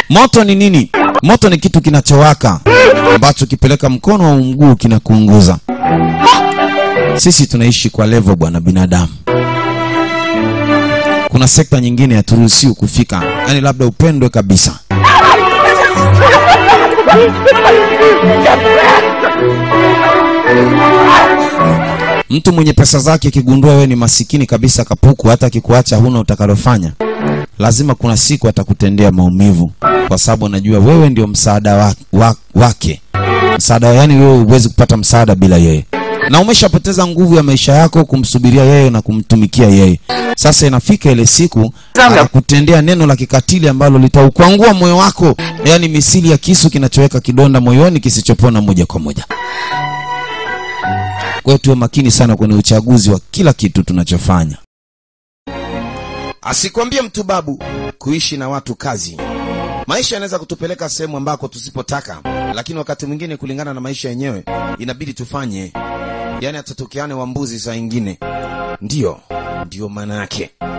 Moto ni nini? Moto ni kitu kinachowaka ambacho kipeleka mkono au mguu kinakuunguza. Sisi tunaishi kwa level bwana binadamu. Kuna sekta nyingine haturuhusiwi kufika, yaani labda upendwe kabisa. Mtu mwenye pesa zake akigundua wewe ni masikini kabisa kapuku, hata akikuacha huna utakalofanya, lazima kuna siku atakutendea maumivu, kwa sababu anajua wewe ndio msaada wa, wa, wake msaada, yani wewe huwezi kupata msaada bila yeye, na umeshapoteza nguvu ya maisha yako kumsubiria yeye na kumtumikia yeye. Sasa inafika ile siku akutendea neno la kikatili ambalo litaukwangua moyo wako, yani misili ya kisu kinachoweka kidonda moyoni kisichopona moja kwa moja. Kwa hiyo tuwe makini sana kwenye uchaguzi wa kila kitu tunachofanya. Asikwambie mtu babu, kuishi na watu kazi. Maisha yanaweza kutupeleka sehemu ambako tusipotaka, lakini wakati mwingine kulingana na maisha yenyewe inabidi tufanye, yaani atatokeane wa mbuzi saa ingine. Ndiyo, ndiyo maana yake.